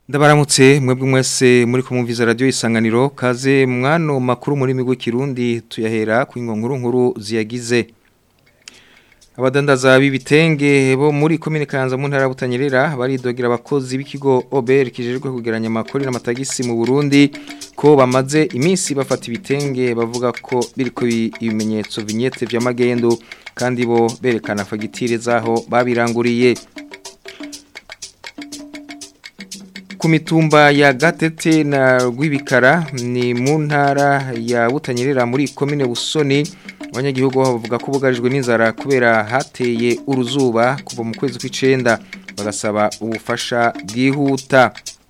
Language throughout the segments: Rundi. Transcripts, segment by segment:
Ndabaramutse mwebwe mwese muri kumumviza radio isanganiro kaze mwano makuru muri migwe kirundi tuyahera ku nkuru nkuru ziyagize Abadandaza b'ibitenge bo muri komine Kanza mu ntara ya Butanyerera baridogera abakozi b'ikigo OBR kijejwe kugeranya amakori n'amatagisi mu Burundi ko bamaze iminsi bafata ibitenge bavuga ko biriko ibimenyetso vignette vy'amagendo kandi bo berekana fagitire zaho babiranguriye ku mitumba ya gatete na rwibikara ni mu ntara ya butanyerera muri komine busoni abanyagihugu bavuga ko bugarijwe n'inzara kubera hateye uruzuba kuva mu kwezi kw'icenda bagasaba ubufasha bwihuta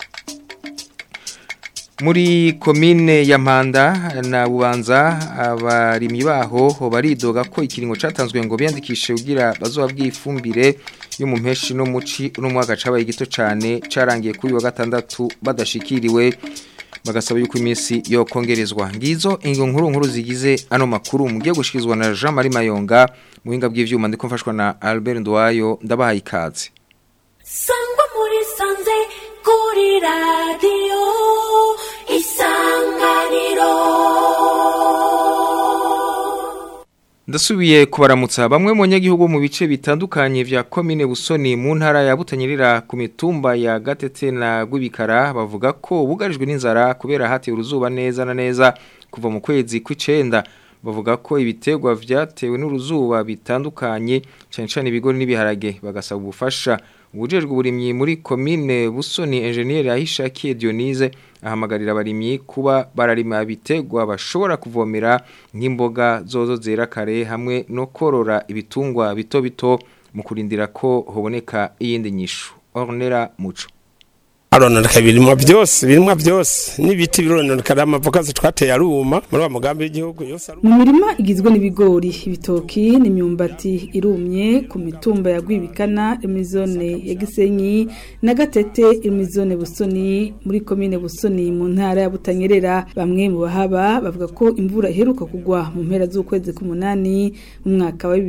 muri komine ya mpanda na bubanza abarimyi baho baridoga ko ikiringo catanzwe ngo biyandikishe kugira bazoba bw'ifumbire yo mu mpeshi no muci uno mwaka cabaye gito cane carangiye kuri wa gatandatu badashikiriwe bagasaba yuko iminsi yo kongerezwa ngizo ingo nkuru nkuru zigize ano makuru mugiye gushikizwa na Jean Marie Mayonga muhinga bw'ivyuma ndiko mfashwa na Albert Ndwayo ndabahaye ikaze Sangwa muri sanze kuri radio isanganiro Ndasubiye kubaramutsa bamwe mu nyagihugu mu bice bitandukanye vya komine Busoni mu ntara ya Butanyerera ku mitumba ya Gatete na Gwibikara bavuga ko bugarijwe n'inzara kubera hati uruzuba neza na neza kuva mu kwezi kw'icenda bavuga ko ibitegwa vyatewe n'uruzuba bitandukanye cyane cyane ibigori n'ibiharage bagasaba ubufasha ubujejwe uburimyi muri komine Busoni engineer Ahishakiye Dionise ahamagarira abarimyi kuba bararima ibitegwa bashobora kuvomera nk'imboga zozo zera kare hamwe no korora ibitungwa bito bito mu kurindira ko hoboneka iyindi nyishu Ornera Muco arononeka birimwa byose birimwa byose n'ibiti birononeka amavoka twateye aruma muri wa mugambi w'igihugu yose aruma mu mirima igizwe n'ibigori ibitoki n'imyumbati irumye ku mitumba ya Gwibikana imizone ya Gisenyi na Gatete imizone Busoni muri komine Busoni mu ntara ya Butanyerera bamwe mu bahaba bavuga ko imvura iheruka kugwa mu mpera z'ukwezi k'umunani mu mwaka wa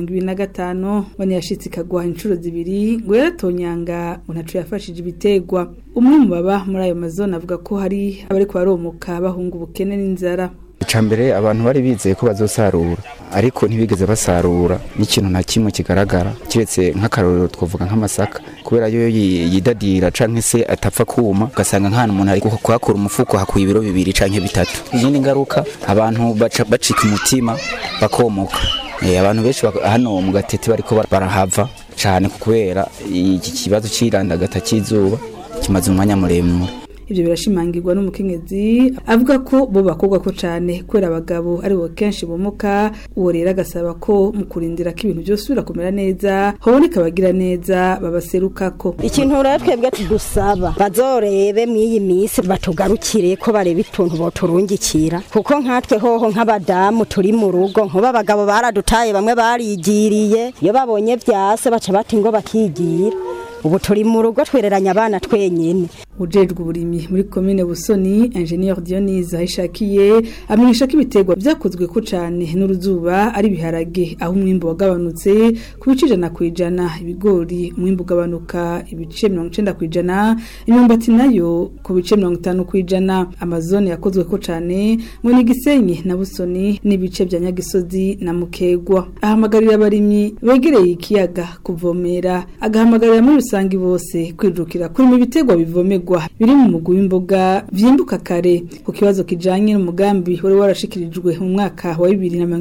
2025 bane yashitse ikagwa inshuro zibiri ngo yaratonyanga ngo ntaco yafashije ibitegwa umwe mu baba muri ayo mazone avuga ko hari abari kubaromoka bahunga ubukene n'inzara icambere abantu bari bizeye ko bazosarura ariko ntibigeze basarura n'ikintu na kimwe kigaragara kiretse nk'akarorero twavuga nk'amasaka kubera yo yidadira canke se atapfa kuma ugasanga nk'ahantu umuntu ari kuhakura umufuko hakuye ibiro bibiri canke bitatu izindi ngaruka abantu baca bacika umutima bakomoka abantu benshi hano mu gatete bariko barahava cane kubera iki kibazo c'irandagata c'izuba kimaze umwanya muremure ibyo birashimangirwa n'umukenyezi avuga ko bo bakobwa ko cyane kubera abagabo ari bo kenshi bomoka uwo rero agasaba ko mu kurindira ko ibintu byose birakomera neza haboneka abagira neza babaserukako ikintu rero twebwe tudusaba bazorebe mw'iyi minsi batugarukire ko bareba ituntu boturungikira kuko nkatwe hoho nk'abadamu turi mu rugo nkuba abagabo baradutaye bamwe barigiriye iyo babonye vyase baca bati ngo bakigira ubu turi mu rugo twereranya abana twenyene ujejwe uburimyi muri komine Busoni Engineer Dionise ahishakiye amenyesha ko ibiterwa byakozwe ko cyane n'uruzuba ari biharage aho umwimbo wagabanutse ku bice ijana ku ijana ibigori umwimbo ugabanuka ibice mirongo icenda ku ijana imyumbati nayo ku bice mirongo itanu ku ijana amazone yakozwe ko cyane ngo ni Gisenyi na Busoni n'ibice bya Nyagisozi na Mukegwa ahamagarira abarimyi begereye ikiyaga kuvomera agahamagarira muri rusangi bose kwijukira kurima ibiterwa bivomerwa biri mu mugwi w'imboga vyimbuka kare ku kibazo kijanye n'umugambi wari warashikirijwe mu mwaka wa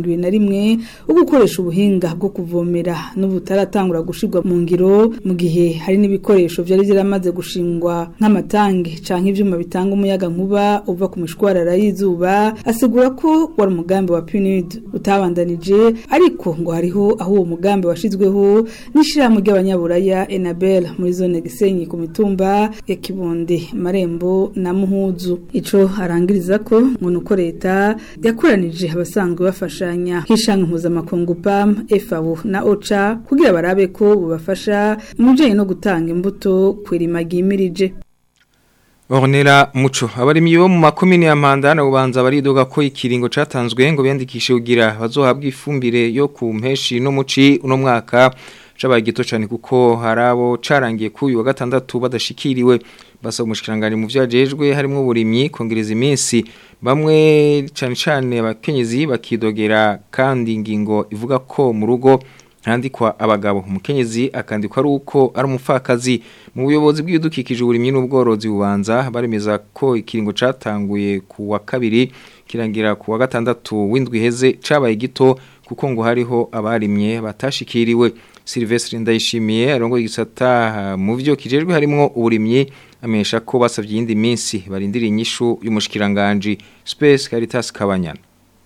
2021 wo gukoresha ubuhinga bwo kuvomera n'ubutaratangura gushirwa mu ngiro mu gihe hari n'ibikoresho vyari byaramaze gushingwa nk'amatangi canke ivyuma bitanga umuyaga nkuba uva ku mishwarara y'izuba asigura ko wari umugambi wa PNUD utabandanije ariko ngo hariho aho uwo mugambi washizweho n'ishirahamwe ry'abanyaburaya Enabel muri zone Gisenyi ku mitumba ya Kibondo marembo na muhuzu ico arangiriza ko ngo nuko leta yakoranije abasanzwe bafashanya nk'ishanga mpuzamakungu PAM FAO na OCHA kugira barabe ko bubafasha mu bijanye no gutanga imbuto kwirima gimirije Ornera muco abarimyi bo mu makomine ya Mpanda na Bubanza baridoga ko ikiringo catanzwe ngo biyandikishe kugira bazohabwa ifumbire yo ku mpeshi no muci uno mwaka cabaye gito cyane kuko harabo carangiye ku uyu wa gatandatu badashikiriwe basaba umushikiranganje mu vyajejwe harimo uburimyi kongereza iminsi bamwe cyane cyane abakenyezi bakidogera kandi ingingo ivuga ko mu rugo handikwa abagabo umukenyezi akandikwa ari uko ari umupfakazi mu buyobozi bw'ibidukikije uburimyi n'ubworozi bubanza baremeza ko ikiringo catanguye ku wa kabiri kirangira ku wa gatandatu w'indwi heze cabaye gito kuko ngo hariho abarimye batashikiriwe Silvestre Ndayishimiye arongo igisata mu byo kijejwe harimo uburimyi amenyesha ko basavye iyindi minsi barindira inyishu y'umushikiranganje Space Caritas Kabanyana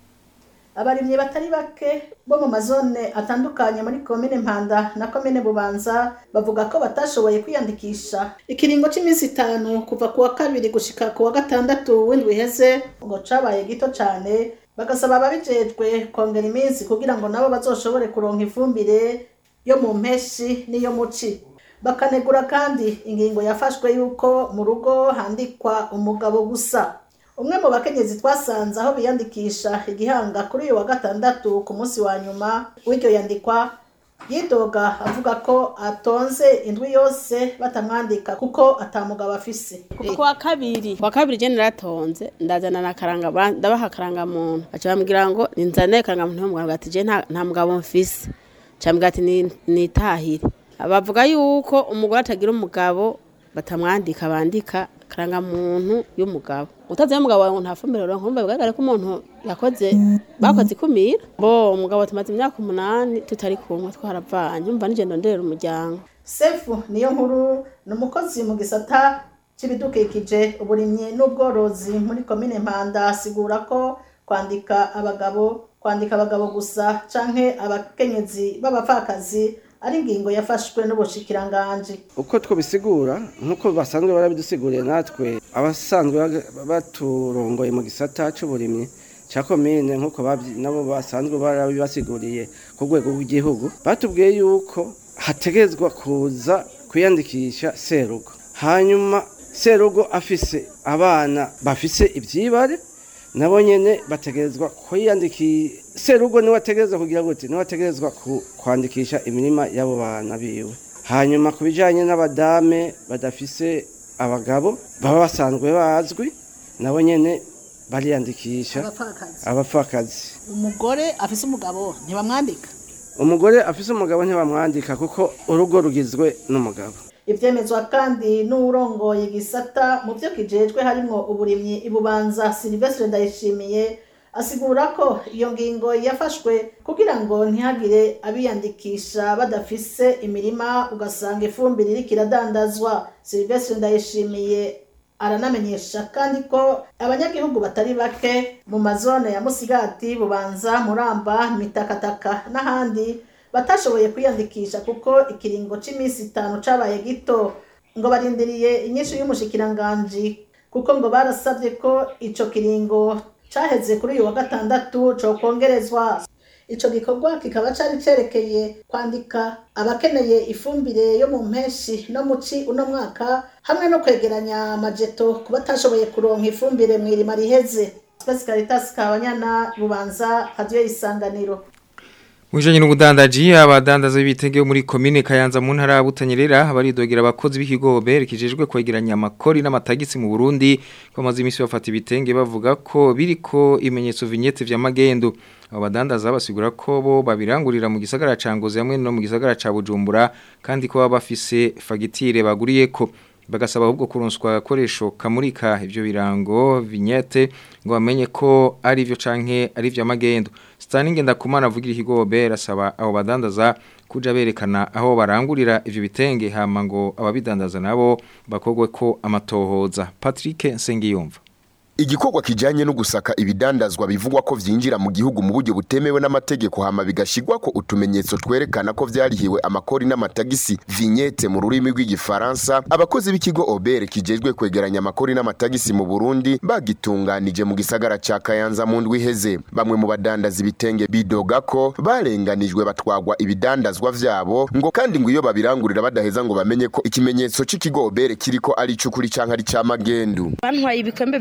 abarimyi batari bake bo mu mazone atandukanye muri komine mpanda na komine bubanza bavuga ko batashoboye kwiyandikisha ikiringo cy'iminsi itanu kuva ku wa kabiri gushika ku wa gatandatu w'indwi iheze ngo cabaye gito cane bagasaba ababijejwe kongera iminsi kugira ngo nabo bazoshobore kuronka ifumbire yo mu mpeshi n'iyo muci bakanegura kandi ingingo yafashwe yuko mu rugo handikwa umugabo gusa umwe mu bakenyezi twasanze aho biyandikisha igihanga kuri uyu wa gatandatu ku munsi wa nyuma w'iryo yandikwa yidoga avuga ko atonze indwi yose batamwandika kuko atamugabo afise ku wa kabiri ku wa kabiri je naratonze ndazana na karanga ba- ndabaha akaranga muntu baca bambwira ngo ninzane karanga muntu y'umugabo ati je nta nta mugabo mfise cambwira ati "Ni- nitahire bavuga yuko umugore atagira umugabo batamwandika bandika karanga muntu y'umugabo utazi umugabo wawe ngo nta fumbire ronka umva bigaragara ko umuntu yakoze bakoze ikumira bo umugabo tumaze imyaka umunani tutari kumwe twaravanye umva nije ndonderera umuryango sefu niyo nkuru ni umukozi mu gisata cy'ibidukikije uburimyi n'ubworozi muri komine mpanda asigura ko kwandika abagabo kwandika abagabo gusa canke abakenyezi b'abapfakazi ari ingingo yafashwe n'ubushikiranganji uko twabisigura nk'uko basanzwe barabidusiguriye natwe abasanzwe baga- baturongoye mu gisata cy'uburimyi cya komine nk'uko babyi- nabo basanzwe barabibasiguriye ku rwego rw'igihugu batubwiye yuko hategezwa kuza kwiyandikisha serugo hanyuma serugo afise abana bafise ibyibare nabo nyene bategerezwa kwiyandikisha serugo niwe ategerezwa kugira gute niwe ategerezwa ku- kwandikisha imirima y'abo bana biwe hanyuma ku bijanye n'abadame badafise abagabo baba basanzwe bazwi nabo nyene bariyandikisha abapfakazi abapfakazi umugore afise umugabo ntibamwandika umugore afise umugabo ntibamwandika kuko urugo rugizwe n'umugabo ivyemezwa kandi n'uwurongoye igisata mu vyo kijejwe harimwo uburimyi ibubanza silvestre ndayishimiye asigura ko iyo ngingo yafashwe kugira ngo ntihagire abiyandikisha badafise imirima ugasanga ifumbire iriko iradandazwa silvestre ndayishimiye aranamenyesha kandi ko abanyagihugu batari bake mu mazone ya musigati bubanza muramba mitakataka n'ahandi batashoboye kwiyandikisha kuko ikiringo cy'iminsi itanu cabaye gito ngo barindiriye inyishu y'umushikiranganji kuko ngo barasabye ko ico kiringo caheze kuri uyu wa gatandatu cokongerezwa ico gikorwa kikaba cari cerekeye kwandika abakeneye ifumbire yo mu mpeshi no muci uno mwaka hamwe no kwegeranya amajeto ku batashoboye kuronka ifumbire mw'irima riheze Space Caritas Kabanyana Bubanza Radio Isanganiro Mwijanye n'ubudandaji abadandaza b'ibitenge muri komine Kayanza mu ntara ya Butanyerera baridogera abakozi b'ikigo berekejejwe kwegeranya amakori n'amatagisi mu Burundi bamaze imisi bafata ibitenge bavuga ko biriko imenyetso vignette vya magendo abo badandaza basigura ko bo babirangurira mu gisagara ca Ngozi hamwe no mu gisagara ca Bujumbura kandi ko baba bafise fagitire baguriyeko bagasaba ahubwo kuronswa agakoresho kamurika ivyo birango vignette ngo bamenye ko ari ivyo canke ari ivyo magendo Staninge ndakumana avugira ikigobe rasaba abo badandaza kuja berekana aho barangurira ivyo bitenge hama ngo ababidandaza nabo bakogwe ko amatohoza Patrick Nsengiyumva Igikorwa kijanye no gusaka ibidandazwa bivugwa ko vyinjira mu gihugu mu buryo butemewe n'amategeko hama bigashigwa ko utumenyetso twerekana ko vyarihiwe amakori n'amatagisi vignette mu rurimi rw'igifaransa abakozi b'ikigo Obere kijejwe kwegeranya amakori n'amatagisi mu Burundi bagitunganije mu gisagara ca Kayanza mu ndwi iheze bamwe mu badandaza ibitenge bidoga ko barenganijwe batwagwa ibidandazwa vyabo ngo kandi ngo iyo babirangurira badaheza ngo bamenye ko ikimenyetso c'ikigo Obere kiriko ari c'ukuri canke ari ca magendu bantwaye ibikombe bivara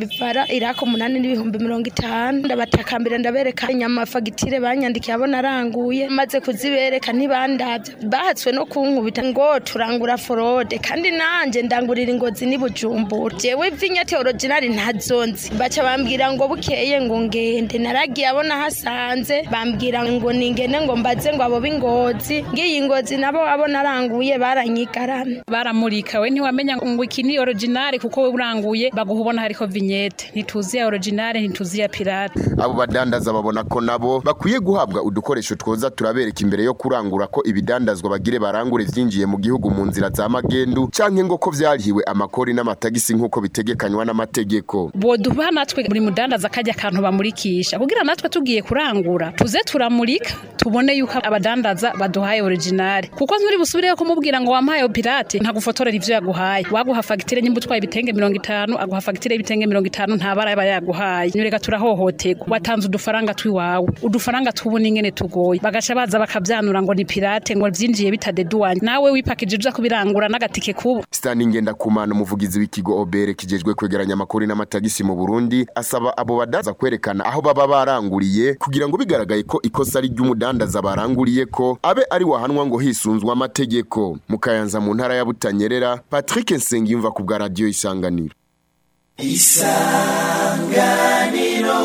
irako umunani n'ibihumbi mirongo itanu ndabatakambira ndabereka inyama fagitire banyandikiye abo naranguye maze kuzibereka ntibandavye bahatswe no kunkubita ngo turangura forode kandi nanje ndangurira ingozi ni bujumbura jewe vinyate originali ntazonzi baca bambwira ngo bukeye ngo ngende naragiye abo nahasanze bambwira ngo ningene ngo mbaze ngo abo b'ingozi ngiyi ingozi nabo abo naranguye baranyigarana baramurika we ntiwamenya ngo iki ni original kuko we uranguye baguha ubona hariko vignette ntituzi ya original ntituzi ya pirate abo badandaza babona ko nabo bakwiye guhabwa udukoresho twoza turabereka imbere yo kurangura ko ibidandazwa bagire barangure vyinjiye mu gihugu mu nzira za magendu canke ngo ko vyarihiwe amakori n'amatagisi nk'uko bitegekanywa n'amategeko boduha natwe buri mudandaza kajya akantu bamurikisha kugira natwe tugiye kurangura tuze turamurika tubone yuko abadandaza baduhaye original kuko nturi busubire kumubwira ngo wampaye pirate ntagufotorera ivyo yaguhaye waguha fagitire nyimba utwaye ibitenge mirongo itanu aguha fagitire y'ibitenge mirongo itanu nta bara yaba yaguhaye nyoreka turahohoterwa watanze udufaranga twiwawe udufaranga tubona ingene tugoye bagaca baza bakavyanura ngo ni pirate ngo vyinjiye bitadeduwanye nawe wipakije uza kubirangura n'agatike kubo Stanley Ngendakumana umuvugizi w'ikigo Obere kijejwe kwegeranya amakori n'amatagisi mu Burundi asaba abo badaza kwerekana aho baba baranguriye kugira ngo bigaragaye ko ikosa ari ry'umudandaza baranguriye ko abe ari wahanwa ngo hisunzwe amategeko mukayanza mu ntara ya Butanyerera Patrick Nsengiyumva ku bwa radio isanganiro isanganiro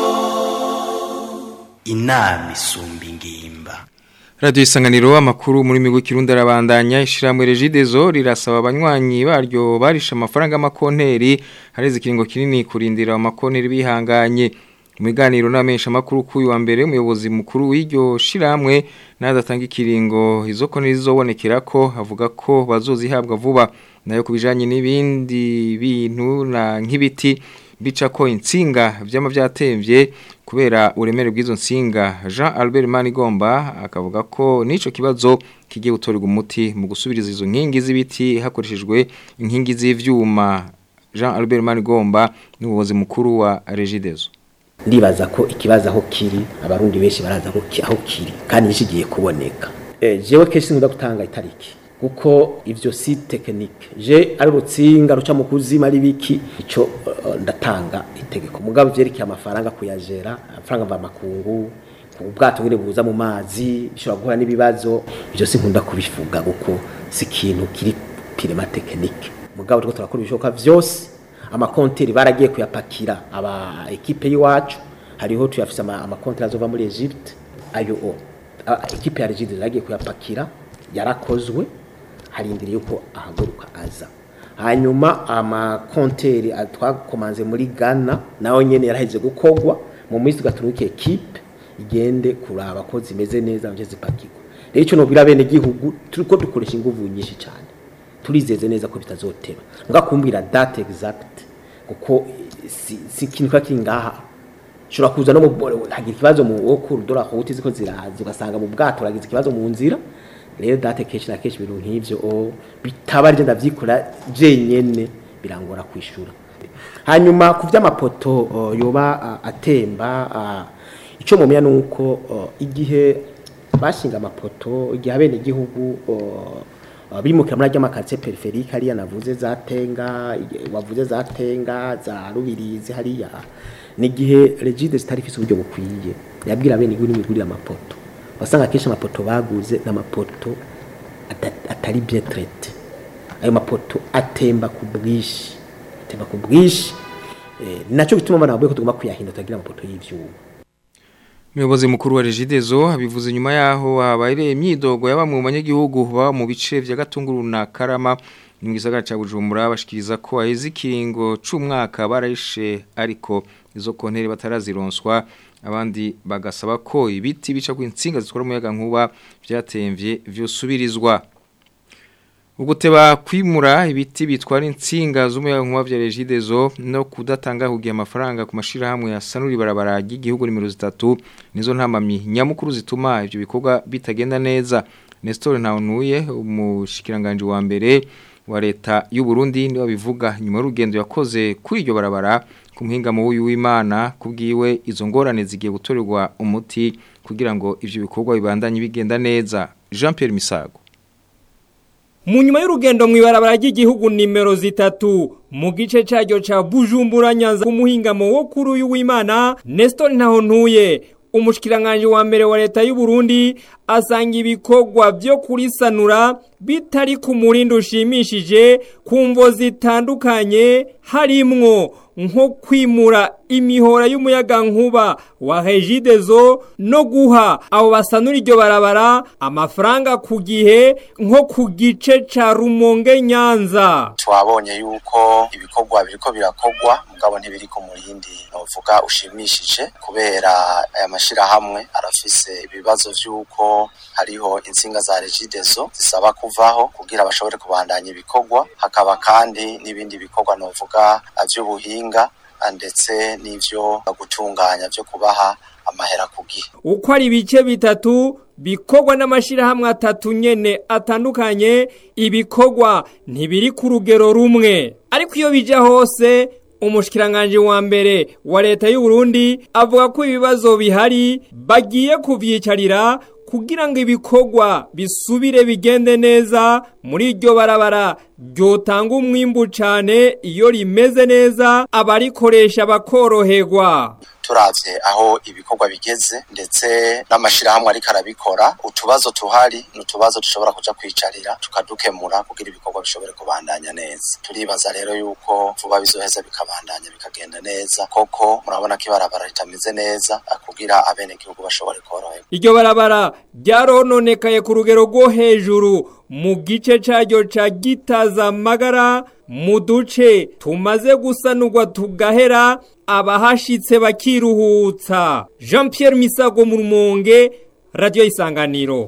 inama isumba ingimba Radio isanganiro amakuru muri migo kirundi arabandanya ishiramwe regidezo rirasaba abanywanyi baryo barisha amafaranga amakonteri hareze ikiringo kinini kurindira amakonteri bihanganye Muganiro n'amesha makuru kuyu wa mbere umuyobozi mukuru w'iryo shiramwe nadatanga ikiringo izo konteri zizobonekera ko avuga ko bazozihabwa vuba nayo kubijanye n'ibindi bintu na nk'ibiti bica ko insinga vyama vyatemvye kubera uremere bw'izo nsinga Jean Albert Manigomba akavuga ko nico kibazo kigiye gutorerwa umuti mu gusubiriza izo nkingi z'ibiti hakoreshejwe inkingi z'ivyuma Jean Albert Manigomba n'ubuyobozi mukuru wa Regidezo ndibaza ko ikibazo aho kiri abarundi benshi baraza aho kiri kandi nishigiye kuboneka eh jewe kenshi nkunda gutanga itariki kuko ivyo si technique je ari rutsinga ruca mu kuzima ari biki ico uh, ndatanga itegeko mugabo vyerekeye amafaranga kuyajera amafaranga mva makungu ubwato ngene buza mu mazi bishobora guhura n'ibibazo ivyo si nkunda kubivuga kuko si ikintu kiri pirema technique mugabo turiko turakora ibishoboka vyose amakonteri baragiye kuyapakira aba ekipe y'iwacu hariho tuyafise amakonteri azova muri Egypte ayo o ekipe ya Egypte yaragiye kuyapakira yarakozwe harindiriye yuko ahaguruka aza hanyuma amakonteri twakomanze muri Ghana naho nyene yaraheze gukogwa mu minsi gaturuke ekipe igende kuraba ko zimeze neza nje zipakirwa rero ico nobwira bene gihugu turiko dukoresha inguvu nyinshi cyane turizeze neza ko bitazoteba ngakumbwira date exact kuko si, si kintu kiri ngaha shobora kuza no mu hagira ikibazo mu wo kurudora ko utizi ko ziraza ugasanga mu bwato uragize ikibazo mu nzira rero date kenshi na kenshi ibintu nk'ivyo o bitaba ari ndavyikora jenyene birangora kwishura hanyuma ku vy'amapoto uh, yoba uh, atemba uh, ico mumenya nuko uh, igihe bashinga amapoto igihe abene igihugu uh, bimukira muri ajya makaritsiye periferike hariya navuze za tenga wavuze za tenga za rubirizi hariya ni igihe regide zitari ifite uburyo bukwiye yabwira bene igihugu n'imigurire amapoto wasanga akenshi amapoto baguze n'amapoto atari bien traité ayo mapoto atemba ku bwinshi atemba ku bwinshi ni nacyo gituma abana bavuye ko tugomba kuyahindura tukagira amapoto y'ivyuma Umuyobozi mukuru wa Regidezo abivuze nyuma yaho habaye imyidogo yaba mu banyagihugu baba mu bice vya Gatunguru na Karama mu gisagara ca Bujumbura bashikiriza ko aheze ikiringo c'umwaka barayishe ariko izo konteri batarazironswa abandi bagasaba ko ibiti bica ku insinga zitwara umuyaga nkuba vyatemvye vyusubirizwa Uguteba kwimura ibiti bitwara insinga z'umuyaga nkuba vya Regidezo no kudatanga hugiye amafaranga ku mashira hamwe ya Sanuri barabara y'igihugu nimero 3 nizo ntamami nyamukuru zituma ivyo bikorwa bitagenda neza Nestor Ntawunuye umushikiranganje wa mbere wa leta y'u Burundi niwe bivuga nyuma y'urugendo yakoze kuri iryo barabara ku muhinga mu w'Imana kubwiwe izo ngorane zigiye gutorerwa umuti kugira ngo ivyo bikorwa bibandanye bigenda neza Jean Pierre Misago mu nyuma y'urugendo mu ibarabara ry'igihugu nimero zitatu mu gice cyaryo ca Bujumbura Nyanza ku muhingamo wo kuri uyu w'Imana Nestor Ntahontuye umushikiranganje wa mbere wa leta y'u Burundi asanga ibikorwa byo kurisanura bitari ku murindo ushimishije ku mvo zitandukanye harimwo nko kwimura imihora y'umuyaga nkuba wa Regideso no guha abo basanura iryo barabara amafaranga ku gihe nko ku gice ca Rumonge Nyanza twabonye yuko ibikorwa biriko birakogwa mugabo ntibiri ku murindi novuga ushimishije kubera aya mashirahamwe arafise ibibazo vy'uko hariho insinga za Regideso zisaba kuvaho kugira bashobore kubandanya ibikorwa hakaba kandi n'ibindi bikorwa novuga vy'ubuhinga ndetse n'ivyo gutunganya vyo kubaha amahera ku gihe uko ari ibice bitatu bikorwa n'amashirahamwe atatu nyene atandukanye ibikorwa ntibiri ku rugero rumwe ariko iyo bija hose umushikiranganje wa mbere wa leta y'u Burundi avuga ko ibibazo bihari bagiye kuvyicarira kugira ngo ibikorwa bisubire bigende neza muri iryo barabara ryotanga umwimbu cane iyo rimeze neza abarikoresha bakoroherwa turavye aho ibikorwa bigeze ndetse n'amashirahamwe ariko arabikora utubazo tuhari n'utubazo dushobora kuja kwicarira tukadukemura kugira ibikorwa bishobore kubandanya neza turibaza rero yuko vuba bizoheza bikabandanya bikagenda neza koko murabona ko ibarabara ritameze neza kugira abene gihugu bashobore koroherwa iryo barabara ryarononekaye ku rugero rwo hejuru mu gice caryo ca gitaza magara mu duce tumaze gusanurwa tugahera abahashitse bakiruhutsa Jean Pierre Misago mu rumonge radio isanganiro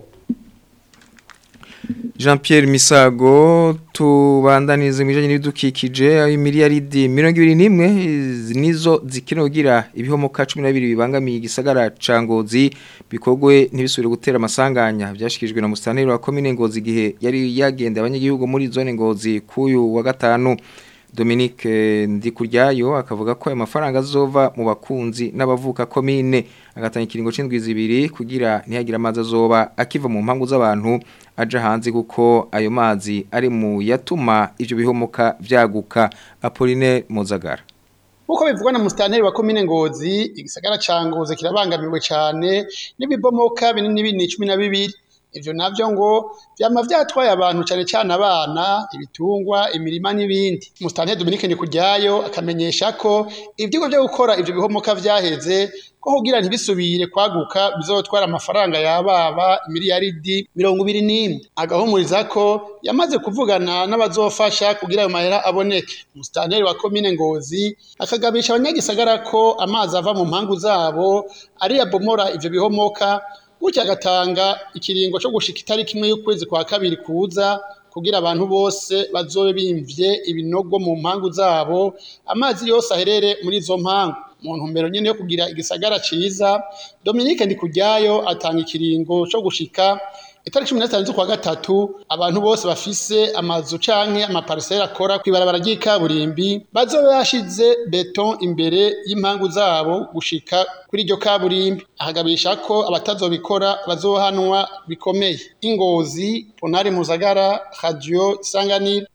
Jean Pierre Misago tubandanize mijanye n'ibidukikije ayo miliyaridi 21 nizo zikinogira ibihomoka 12 bibangamiye igisagara ca Ngozi bikogwe ntibisubire gutera amasanganya byashikijwe na mustaneri wa commune Ngozi gihe yari yagenda abanyagihugu muri zone Ngozi kuyu wa gatanu Dominique Ndikuryayo akavuga ko ayo mafaranga azova mu bakunzi n'abavuka komine agatanga ikiringo c'indwi zibiri kugira ntihagira amazi azoba akiva mu mpangu z'abantu aja hanze kuko ayo mazi ari mu yatuma ivyo bihomoka vyaguka Apolline Mozagara Muko bivugwa na mustanteri wa komine Ngozi igisagara ca Ngozi kirabangamiwe cyane n'ibibomoka binini binini 12 ivyo navyo ngo vyama vyatwaye abantu cyane cyane abana ibitungwa imirima n'ibindi mustanteri Dominique Ndikujyayo akamenyesha ko ivyugo byo gukora ivyo bihomoka vyaheze ko kugira ntibisubire kwaguka bizotwara amafaranga yababa miliyaridi mirongo ibiri n'imwe agahumuriza ko yamaze kuvugana n'abazofasha kugira ayo mahera aboneke umusitanteri wa komine ngozi akagabisha abanyagisagara ko amazi ava mu mpangu zabo ari yabomora ivyo bihomoka gutya agatanga ikiringo cyo gushika itariki imwe y'ukwezi kwa kabiri kuza kugira abantu bose bazobe bimvye ibinogo mu mpangu zabo amazi yose aherere muri izo mpangu mu ntumbero nyene yo kugira igisagara ciza Dominique Ndikujyayo atanga ikiringo cyo gushika itariki cumi n'atanu z'ukwa gatatu abantu bose bafise amazu canke amapariseri akora kw'ibarabara ry'ikaburimbi bazobe bashize beton imbere y'impangu zabo gushika kuri iryo kaburimbi ahagabisha ko abatazobikora bazohanwa bikomeye ingozi ponari muzagara radio isanganiro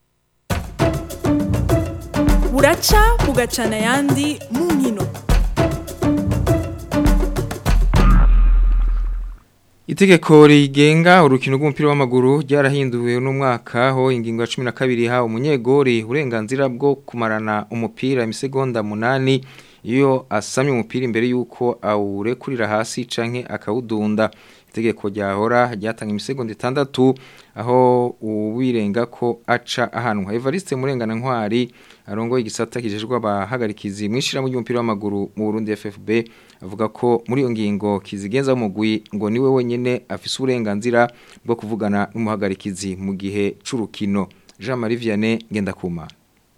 buraca bugacana ayandi mu nkino Itegeko rigenga urukino rw'umupira w'amaguru ryarahinduwe n'umwaka ho ingingo ya 12 ha umunyegori uburenganzira bwo kumarana umupira imisegonda munani iyo asamye umupira imbere yuko awurekurira hasi canke akawudunda itegeko ryahora ryatanga imisegonda itandatu aho uwirenga ko aca ahanwa Evariste Murengana Ntwari arongoye igisata kijejwe abahagarikizi mwishira mu ry'umupira w'amaguru mu Burundi FFB avuga ko muri iyo ngingo kizigenza umugwi ngo niwe wenyene afise uburenganzira bwo kuvugana n'umuhagarikizi mu gihe c'urukino Jean Marie Vianney Ngendakuma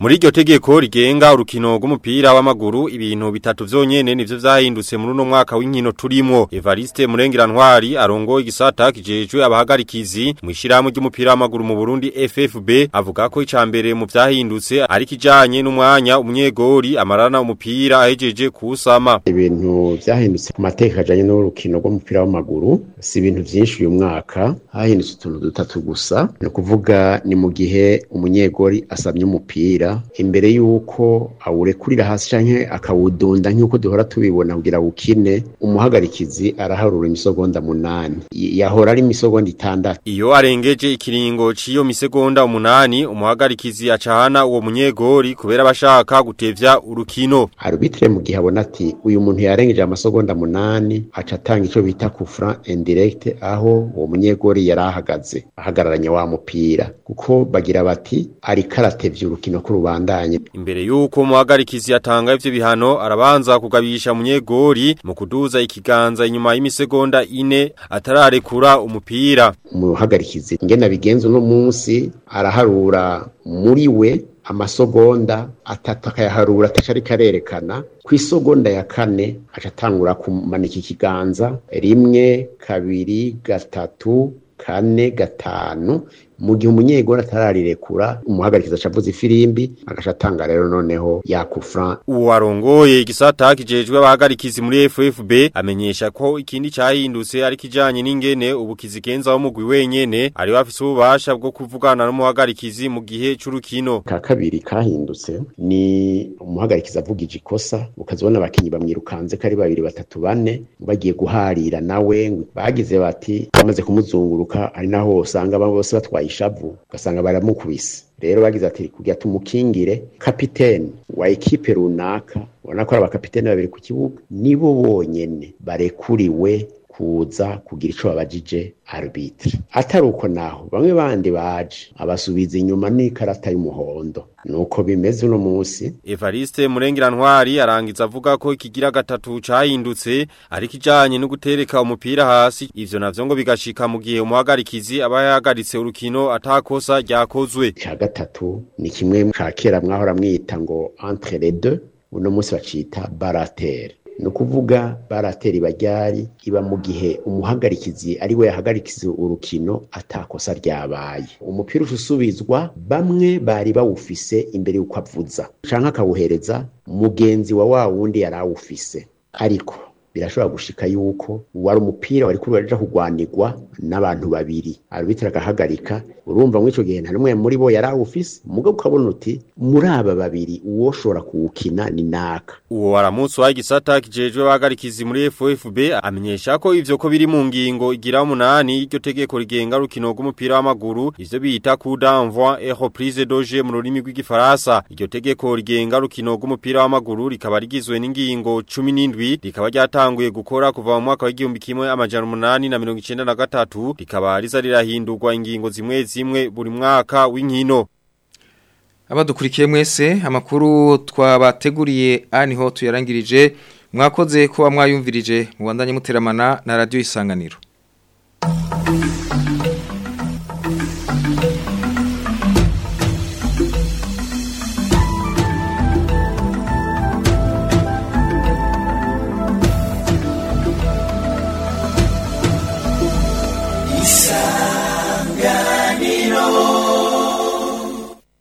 Muri iryo tegeko rigenga urukino rw'umupira w'amaguru ibintu bitatu vyonyene nivyo vyahindutse muri uno mwaka w'inkino turimo. Evariste Murengirantwari arongo igisata kijejwe abahagarikizi mu ishirahamwe ry'umupira w'amaguru mu Burundi FFB avuga ko icambere mu vyahindutse ari kijanye n'umwanya umunyegori amarana umupira ahejeje kusama. Ibintu vyahindutse ku mateka ajanye n'urukino rw'umupira w'amaguru si ibintu vyinshi uyu mwaka hahindutse utuntu dutatu gusa ni ukuvuga ni mu gihe umunyegori asamye umupira imbere y'uko awurekurira hasi canke akawudunda nk'uko duhora tubibona kugira ukine umuhagarikizi araharura imisogonda munani yahora ari imisogonda itandatu Iyo arengeje ikiringo ciyo misegonda umunani umuhagarikizi acahana uwo munyegori kubera bashaka gutevya urukino. arbitre mu gihe abona ati uyu muntu yarengeje amasogonda munani aca atanga ico bita kufra indirect aho uwo munyegori yari ahagaze ahagararanye wa mupira kuko bagira bati ariko aratevya urukino ko rubandanye Imbere yuko umuhagarikizi atanga ivyo bihano arabanza kugabisha munyegori mu kuduza ikiganza inyuma y'imisegonda ine atararekura umupira. umuhagarikizi ngena bigenza uno munsi araharura muri we amasogonda atatu akayaharura ataca ariko arerekana ku isogonda ya kane aca atangura kumanika ikiganza rimwe kabiri gatatu kane gatanu mu gihe umunyegori atararirekura umuhagarikiza aca avuza ifirimbi agaca atanga rero noneho yakufra Uwarongoye igisata kijejwe abahagarikizi muri FFB amenyesha ko ikindi cahindutse ari kijanye n'ingene ubukizigenza wo mugwi wenyene ari bafise ububasha bwo kuvugana n'umuhagarikizi mu gihe c'urukino. ka kabiri kahindutse ni umuhagarikiza avugije ikosa ukazibona abakinyi bamwirukanze ko ari babiri batatu bane bagiye guharira nawe bagize bati bamaze kumuzunguruka ari naho usanga aba bose batwaye ishavu ugasanga baramukubise rero bagize ati kugira tumukingire kapitene wa ekipe runaka ubona ko ari abakapitene babiri ku kibuga nibo bonyene barekuriwe kuza kugira ico babajije arbitre atari uko naho bamwe bandi baje abasubiza inyuma n'ikarata y'umuhondo nuko bimeze uno munsi Evariste Murengirantwari arangiza avuga ko ikigira gatatu cahindutse ari kijanye no gutereka umupira hasi ivyo navyo ngo bigashika mu gihe umuhagarikizi aba yahagaritse urukino atakosa ryakozwe. ca gatatu ni kimwe ca kera mwahora mwita ngo entre les deux uno munsi bacita baratere ni ukuvuga baratera ibaryari iba mu gihe umuhagarikizi ari we yahagarikiza urukino atakosa ryabaye umupira usubizwa bamwe bari bawufise imbere y'uko avuza canke akawuhereza mugenzi wa wa wundi yari awufise ariko birashobora gushika yuko wari umupira wari kuri waja kugwanirwa n'abantu babiri arbitre agahagarika urumva muri ico gihe nta n'umwe muri bo yari awufise mugabo ukabona uti muri aba babiri uwoshobora kuwukina ni naka Uwo waramutse wa gisata kijejwe abahagarikizi muri FFB amenyesha ko ivyo ko biri mu ngingo igira umunani iryo tegeko rigenga rukino rw'umupira w'amaguru ivyo bita coup d'envoi et reprise de jeu mu rurimi rw'igifaransa iryo tegeko rigenga rukino rw'umupira w'amaguru rikaba rigizwe n'ingingo 17 rikaba ryatanguye gukora kuva mu mwaka w'igihumbi kimwe amajana umunani na mirongo icenda na gatatu rikaba riza rirahindurwa ingingo zimwe zimwe buri mwaka w'inkino Abadukurikiye mwese amakuru twabateguriye aniho tuyarangirije mwakoze kuba mwayumvirije mubandanye muteramana na radio isanganiro